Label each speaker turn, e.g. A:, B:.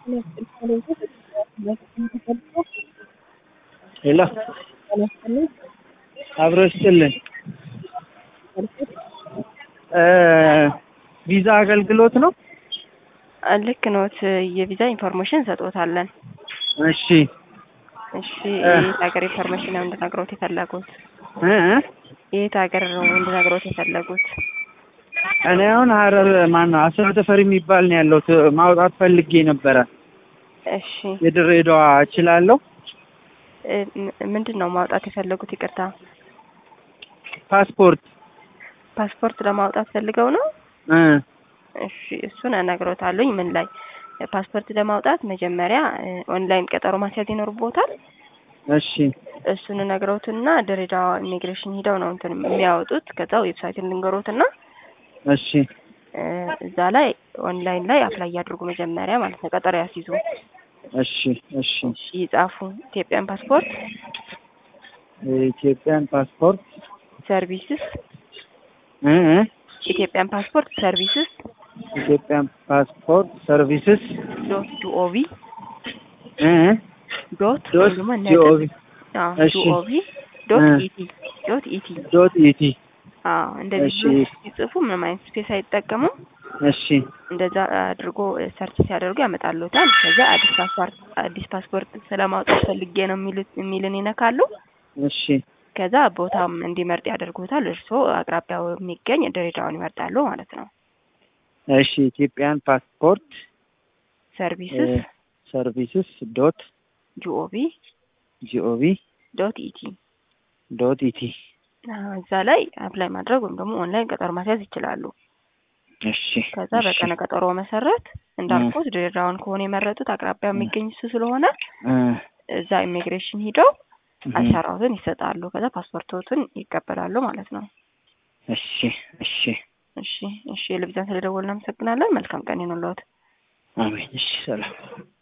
A: ሄሎ አብሮ ይስጥልን። ቪዛ አገልግሎት ነው?
B: ልክ ኖት። የቪዛ ኢንፎርሜሽን ሰጥዎታለን።
A: እሺ
B: እሺ የየት ሀገር ኢንፎርሜሽን ነው እንድነግሮት የፈለጉት?
A: እ እ
B: የየት ሀገር ነው እንድነግሮት የፈለጉት?
A: እኔ አሁን ሀረር ማነው አስራ ተፈሪ የሚባል ነው ያለሁት። ማውጣት ፈልጌ ነበረ።
B: እሺ
A: የድሬዳዋ እችላለሁ?
B: እ ምንድን ነው ማውጣት የፈለጉት? ይቅርታ
A: ፓስፖርት
B: ፓስፖርት ለማውጣት ፈልገው ነው?
A: እ
B: እሺ እሱን እነግሮታለሁኝ። ምን ላይ ፓስፖርት ለማውጣት መጀመሪያ እ ኦንላይን ቀጠሮ ማስያዝ ይኖርቦታል።
A: እሺ
B: እሱን ነግረውትና ድሬዳዋ ኢሚግሬሽን ሂደው ነው እንትን የሚያወጡት። ከዛ ዌብሳይትን ልንገሮትና
A: እሺ
B: እ እዛ ላይ ኦንላይን ላይ አፕላይ ያድርጉ መጀመሪያ ማለት ነው። ቀጠሮ ያስይዙ።
A: እሺ እሺ
B: እሺ ይጻፉ። ኢትዮጵያን ፓስፖርት
A: የኢትዮጵያን ፓስፖርት
B: ሰርቪስስ
A: እ እ
B: ኢትዮጵያን ፓስፖርት ሰርቪስስ
A: ኢትዮጵያን ፓስፖርት ሰርቪስስ
B: ዶት ጂኦቪ
A: እ እ
B: ዶት
A: ዶት
B: ወይም ደግሞ ነጥብ
A: ጂኦቪ
B: አዎ
A: እሺ።
B: ጂኦቪ ዶት
A: እ
B: ኢቲ ዶት ኢቲ
A: ዶት ኢቲ
B: አዎ እንደዚህ
A: እሺ።
B: ብሎ ሲጽፉ ምንም አይነት ስፔስ አይጠቀሙም።
A: እሺ
B: እንደዛ አድርጎ ሰርች ሲያደርጉ ያመጣሉታል። ከዛ አዲስ ፓስፖርት አዲስ ፓስፖርት ስለማውጣት ፈልጌ ነው የሚሉት የሚልን ይነካሉ።
A: እሺ
B: ከዛ ቦታም እንዲመርጥ ያደርጉታል። እርስዎ አቅራቢያው የሚገኝ ድሬዳዋን ይመርጣሉ ማለት ነው።
A: እሺ ኢትዮጵያን ፓስፖርት
B: ሰርቪስስ
A: ሰርቪስስ ዶት
B: ጂኦቪ
A: ጂኦቪ
B: ዶት ኢቲ
A: ዶት ኢቲ
B: እዛ ላይ አፕላይ ማድረግ ወይም ደግሞ ኦንላይን ቀጠሮ ማስያዝ ይችላሉ።
A: እሺ
B: ከዛ
A: እሺ
B: በቀነ ቀጠሮ መሰረት እንዳልኩት ድሬዳዋን ከሆነ የመረጡት አቅራቢያ የሚገኝ እሱ ስለሆነ
A: እ
B: እዛ ኢሚግሬሽን ሂደው
A: እህ
B: አሻራዎትን ይሰጣሉ። ከዛ ፓስፖርቶትን ይቀበላሉ ማለት ነው።
A: እሺ እሺ
B: እሺ እሺ፣ የልብዛን ስለደወልን እናመሰግናለን። መልካም ቀን ይሁንልዎት።
A: አሜን። እሺ ሰላም